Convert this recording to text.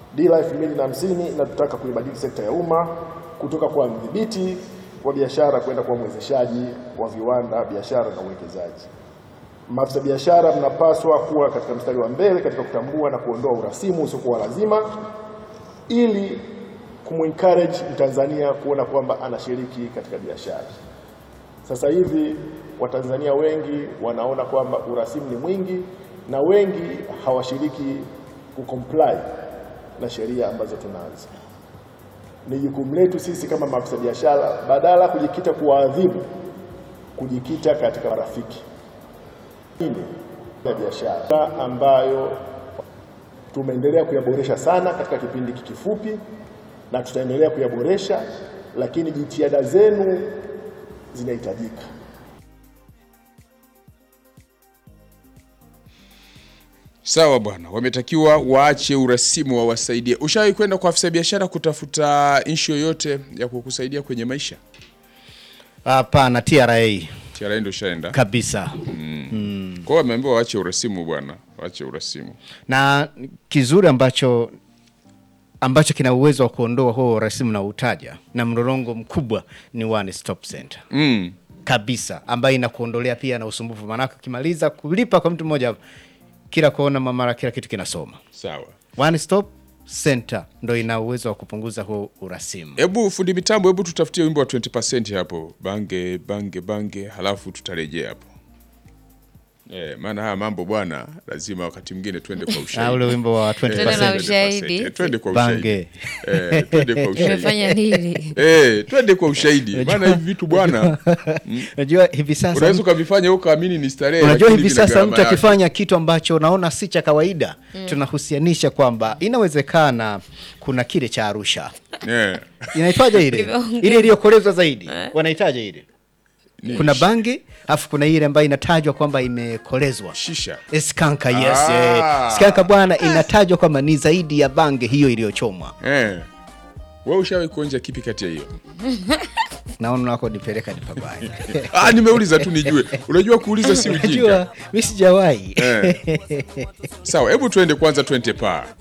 Dira 2050 inatutaka kuibadili sekta ya umma kutoka kwa mdhibiti wa biashara kwenda kwa mwezeshaji wa viwanda, biashara na uwekezaji. Maafisa biashara mnapaswa kuwa katika mstari wa mbele katika kutambua na kuondoa urasimu usiokuwa lazima ili kumencourage Mtanzania kuona kwamba anashiriki katika biashara. Sasa hivi Watanzania wengi wanaona kwamba urasimu ni mwingi na wengi hawashiriki kucomply na sheria ambazo tunazo. Ni jukumu letu sisi kama maafisa biashara, badala ya kujikita kuwaadhibu, kujikita katika marafiki Hili ya biashara ambayo tumeendelea kuyaboresha sana katika kipindi kifupi na tutaendelea kuyaboresha, lakini jitihada zenu zinahitajika. Sawa bwana, wametakiwa waache urasimu, wawasaidie. Ushawahi kwenda kwa afisa biashara kutafuta nchi yoyote ya kukusaidia kwenye maisha? Hapana, TRA TRA ndio ushaenda. kabisa. Kwa hiyo wameambiwa waache urasimu bwana, waache urasimu. Na kizuri ambacho ambacho kina uwezo wa kuondoa huo rasimu na utaja na mlolongo mkubwa ni One Stop Center Mm. kabisa, ambayo inakuondolea pia na usumbufu, maanake ukimaliza kulipa kwa mtu mmoja, kila kuona mamara, kila kitu kinasoma. Sawa. One Stop Center ndo ina uwezo wa kupunguza huo urasimu. Hebu fundi mitambo, hebu tutafutie wimbo wa 20% hapo, bange bange bange, halafu tutarejea hapo. Eh, maana haya mambo bwana, lazima wakati mwingine twende kwa Na ushahidi. ule wimbo wa Eh, Twende na 20%. ushahidi. Eh, Twende kwa ushahidi. Bange. Eh, twende kwa ushahidi. Umefanya nini? Eh, twende kwa ushahidi. Maana hivi vitu bwana, Unajua hivi sasa unaweza ukavifanya ukaamini ni starehe. Unajua lakini hivi vina sasa gharama mtu yake. akifanya kitu ambacho unaona si cha kawaida, tunahusianisha kwamba inawezekana kuna kile cha Arusha. Eh. Inaitwaje ile? Kimeongea. ile iliyokolezwa zaidi. Wanahitaji ile. Kuna bangi, afu kuna ile ambayo inatajwa kwamba imekolezwa. Shisha. Skanka, yes. Ah. Eh. Skanka bwana inatajwa kwamba ni zaidi ya bangi hiyo iliyochomwa. Eh. Wewe ushawahi kuonja kipi kati ya hiyo? Naona wako nipeleka ni pabaya. Ah, nimeuliza tu nijue. Unajua kuuliza si ujinga. Unajua mimi sijawahi. Eh. Sawa, hebu tuende kwanza 20 pa.